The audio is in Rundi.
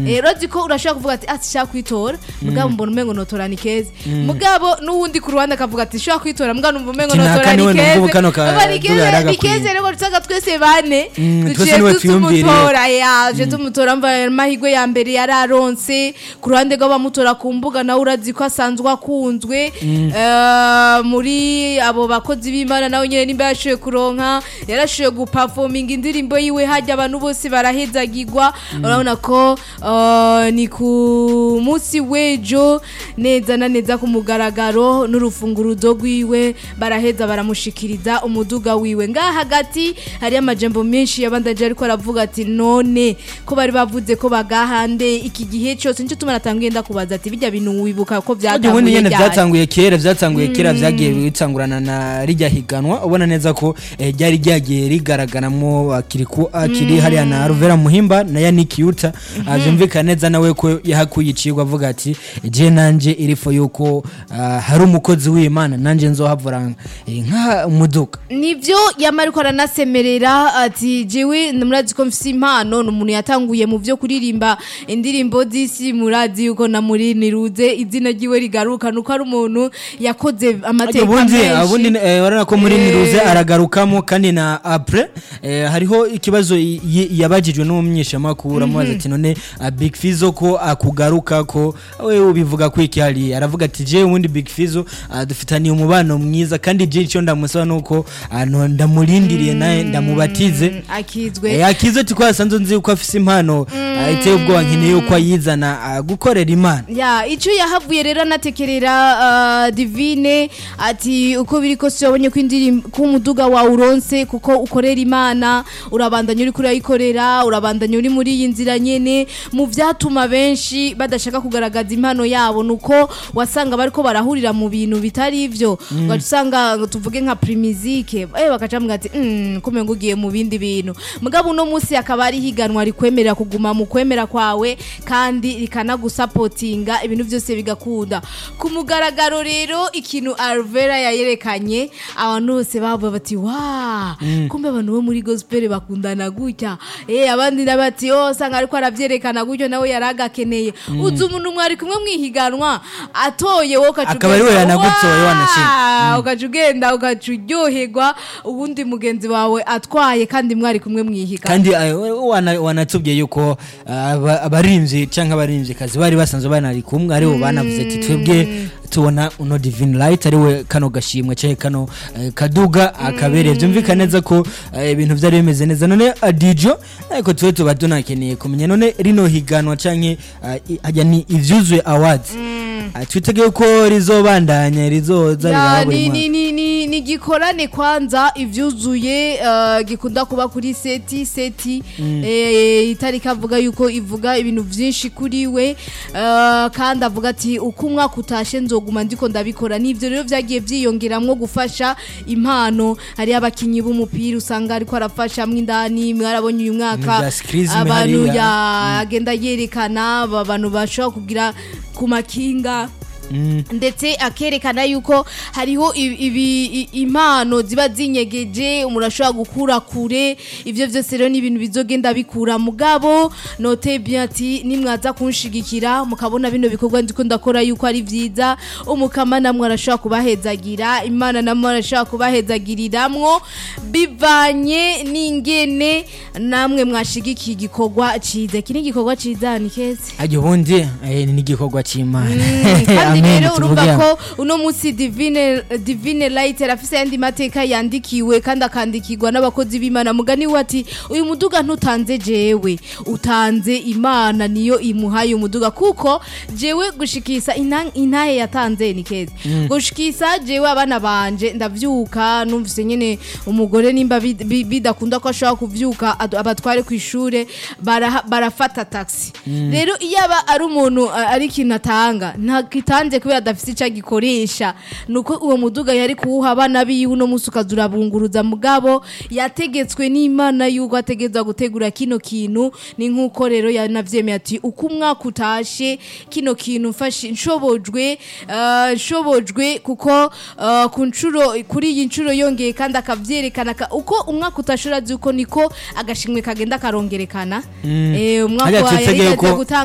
Eh, urazi ko urashobora kuvuga ati ati shaka kwitora mugabo mbona umengo notora ni keza mugabo n'uwundi ku ruhande akavuga ati shaka kwitora mugabo numva umengo Ati, notora naka ni niwe numva keza ubu kano ka- Numva ni duga keza- ni yaragakwiye. keza rero dusanga twese bane Mm, twese duciye niwe tu- twiyumviriye. tumutora yaje tumutora mva amahirwe ya mbere yararonse ku ruhande rw'abamutora ku mbuga nawe urazi ko asanzwe akunzwe Eh, muri abo bakozi b'imana nawe nyine nimba yashoboye kuronka yarashoboye gupafominga indirimbo yiwe hajya abantu bose barahezagirwa urabona ko eh, ni ku munsi w'ejo neza na neza ku mugaragaro n'urufunguruzo rwiwe baraheza baramushikiriza umuduga wiwe ngaha hagati hari amajambo menshi yabandaje ariko aravuga ati none ko bari bavuze ko bagahande iki gihe cyose nicyo tuma natangiye ndakubaza ati bijya bintu wibuka ko ubundi byatanguye nyene ryari byatanguye kera byatanguye kera byagiye bitangurana na rijya higanwa ubona neza ko eh, ryari ryagiye rigaragaramo akiri ku akiri hariya na Ruvera Muhimba na Yannick Yuta Ah, byumvikana neza nawe ko yahakuye icigwa avuga ati je nanje irifo yuko ah, hari umukozi w'Imana nanje nzohavura eh, nka umuduga nivyo yama ariko aranasemerera ati jewe murazi ko mfise impano ni umuntu yatanguye mu vyo kuririmba indirimbo z'isi murazi yuko na muri niruze izina ryiwe rigaruka nuko ari umuntu yakoze amateka ubundi ubundi menshi eh, urabona ko muri Eh. niruze aragarukamo kandi na apre eh, hariho ikibazo y- y- yabajijwe n'umunyeshamakuru amubaza ati none ah, big fizo ko akugaruka ko we ubivuga ko iki hari aravuga ati je ubundi big fizo ah, dufitaniye umubano mwiza kandi je icyo ndamusaba nuko ah, no- ndamurindiriye naye ndamubatize akizwe Eh, akize ati ko yasanze nzi ko afise impano ah, iteye ubwoba nkeneye yuko ayizana ah, gukorera imana ya icyo yahavuye rero anatekerera uh, divine ati uko biri kose wabonye ko indirimbo ko umuduga wawe uronse kuko ukorera imana urabandanya uri kurayikorera urabandanya uri muri iyi nzira nyene mu vyatuma benshi badashaka kugaragaza impano yabo nuko wasanga bariko barahurira mu bintu bitari ivyo ugaca usanga ngo tuvuge nka primizike eh bakaca mbwa ati mm, kumenga ugiye mu bindi bintu mugabo uno munsi akaba ari higanwa rikwemerera kuguma mu kwemera kwawe kandi rikanagusapotinga ibintu byose bigakunda ku mugaragaro rero ikintu Alvera yayerekanye abantu bose bavuga bati wa kumbe abantu bo muri gospel bakundana gutya eh abandi nabati oh sanga ariko aravyerekana gutyo nawe yaragakeneye uzi umuntu mwari kumwe mwihiganwa atoye wowe ukaca Akaba ari we ugenda, yanagutsoye "Wa!" wanashimye. ukaca ugenda ukaca uryoherwa ubundi mugenzi wawe atwaye kandi mwari kumwe mwihiganwa kandi eh, wana- wanatubwiye yuko ah, aba- abarinzi cyangwa abarinzikazi bari basanzwe banari kumwe aribo banavuze ati twebwe tubona uno divine light ariwe kano gashimwe cyangwa kano eh, kaduga akabereye byumvikana neza ko eh, ibintu byari bimeze neza none adijo ariko tuwe tuba tunakeneye kumenya none rino higanwa cyangwa hajya ni ivyuzuye awards Ah, twitegeye ko rizobandanya rizoza Ya, riraba buri ni, mwaka ni, ni, ni, ni gikorane kwanza ivyuzuye uh, gikunda kuba kuri seti seti eh, itariki avuga yuko ivuga ibintu vyinshi kuri we uh, kandi avuga ati uko umwaka utashe nzoguma ndiko ndabikora nivyo rero vyagiye vyiyongeramwo gufasha impano hari abakinyi b'umupira usanga ariko arafashamwo indani mwarabonye uyu mwaka Ibya skills abantu hariya. ya agenda yerekana aba bantu bashobora kugira ku makinga ndetse akerekana yuko hariho i- ibi- i- impano ziba zinyegeje umuntu ashobora gukura kure ivyo vyose rero ni ibintu bizogenda bikura mugabo note bien ati nimwaza kunshigikira mukabona bino bikorwa ndiko ndakora yuko ari vyiza umukama namwe arashobora kubahezagira imana namwe arashobora kubahezagiriramwo bivanye n'ingene namwe mwashigikiye igikorwa ciza iki ni igikorwa ciza ni keza ajya ubundi eh, ni igikorwa cy'imana kandi Amen, rero urumva tuvuge ko uno munsi divine divine light arafise yandi mateka yandikiwe kandi akandikirwa n'abakozi b'imana mugani we ati uyu muduga ntutanze jewe utanze imana niyo imuhaye umuduga kuko jewe gushikisa inta- intahe yatanze ni keza gushikisa jewe abana banje ndavyuka numvise nyene umugore nimba bid- bi- bidakunda ko ashobora kuvyuka adu- abatware ku ishure baraha- barafata taxi rero iyo aba ari umuntu a- ari ikintu atanga ntakitanze kubera adafise icyo agikoresha nuko uwo muduga yari kuwuha abana biwe uno munsi ukaza urabunguruza mugabo yategetswe n'imana yuko ategeza gutegura kino kintu ni nk'uko rero yanavyemeye ati uko umwaka utashe kino kintu mfashe nshobojwe eh, nshobojwe kuko eh, ku nshuro kuri iyi nshuro yongeye kandi akavyerekana ka- uko umwaka utashe urazi uko niko agashimwe kagenda karongerekana Eh, umwaka Hariya wa tutegeye yari ko- yagiye gutanga